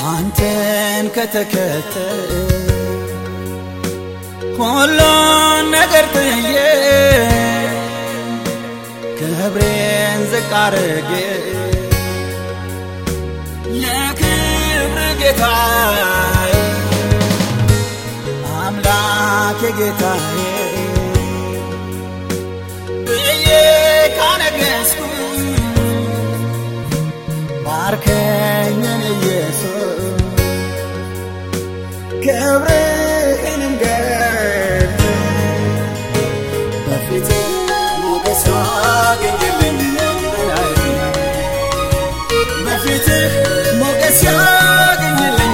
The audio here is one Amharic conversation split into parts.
አንተን ከተከተል ሁሉን ነገር ጥዬ ክብሬን ዝቅ አርጌ የክብር ጌታዬ አምላኬ ጌታዬ ብዬ ካነገስኩ ባርከኝን ኢየሱስ ክብርህንም ገልጥ በፊት ሞገስ ያገኝልኝ በፊትህ ሞገስ ያገኝልኝ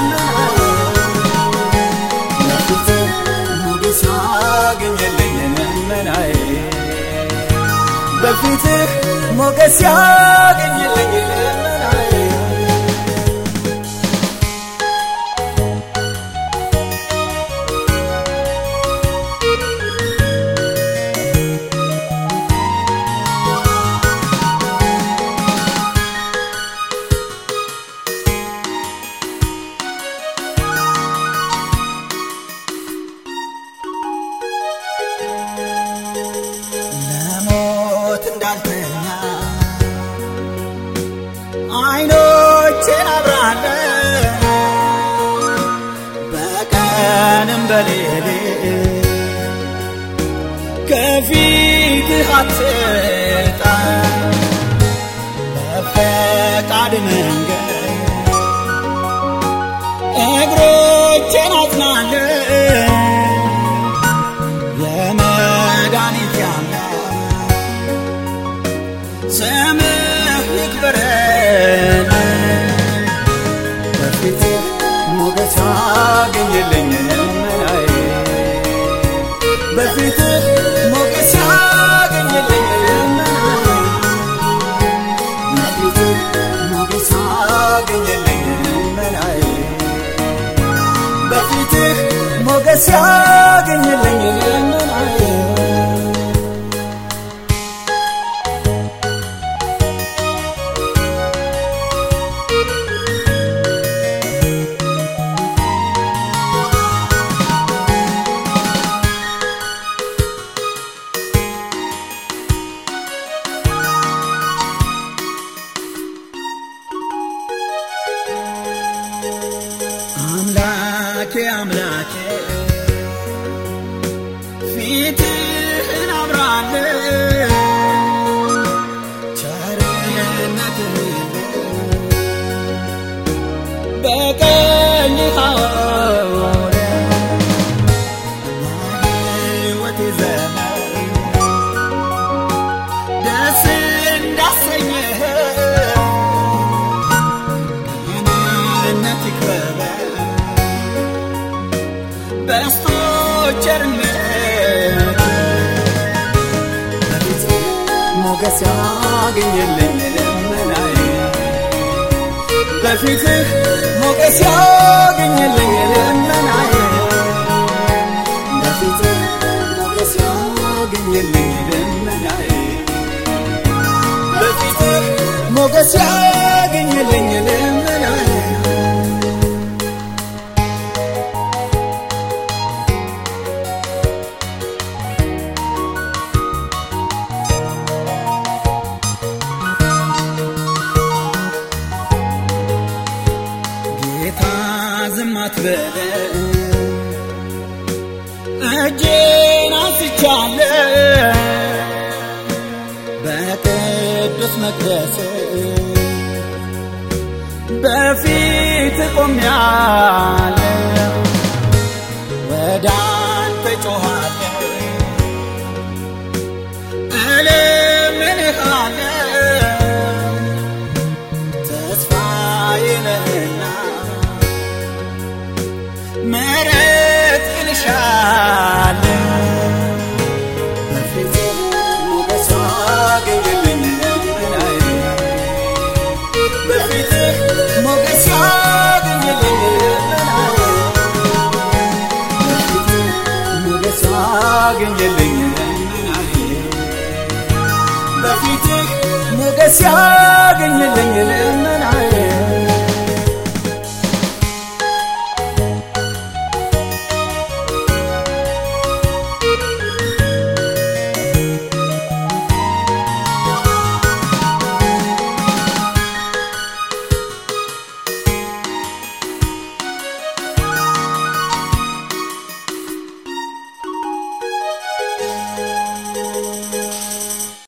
በፊትህ ሞገስ ያገኝልኝ ልመናዬ በፊትህ ሞገስ ያገኝልኝ ልመናዬ ለሞት እንዳልተኛ አይኖቼን አብራለ በቀንም በሌሊት ከፊትህ አትጣ በፈቃድ መንገድ እግሮቼን አጽናለ የመድኃኒት አምላክ ስምህ ይክበረን በፊትህ ሞገስ አገኝልኝ ልመናዬ በፊትህ ሞገስ አገኝልኝ ልመናዬ በፊትህ ሞገስ አገኝልኝ ልመናዬ በፊትህ ሞገስ ያገኝልኝ ልመናዬ አምላኬ አምላኬ ፊትህን አብራለ ቸርነትህን በቀኝህ አውለ በሕይወቴ ዘመን ደስ እንዳሰኘህ ቅንነት ይክበበ በስቶ ቸርነት በፊትህ ሞገስ ያገኝልኝ ልመናዬ በፊትህ ሞገስ ያገኝልኝ ልመናዬ በፊትህ ሞገስ ያገኝልኝ ልመናዬ በፊትህ ሞገስ ያገኝልኝ ልመናዬ ጌታ ዝም አትበለን እጄን አንስቻለሁ በቅዱስ መቅደስ በፊት ቆሜያለሁ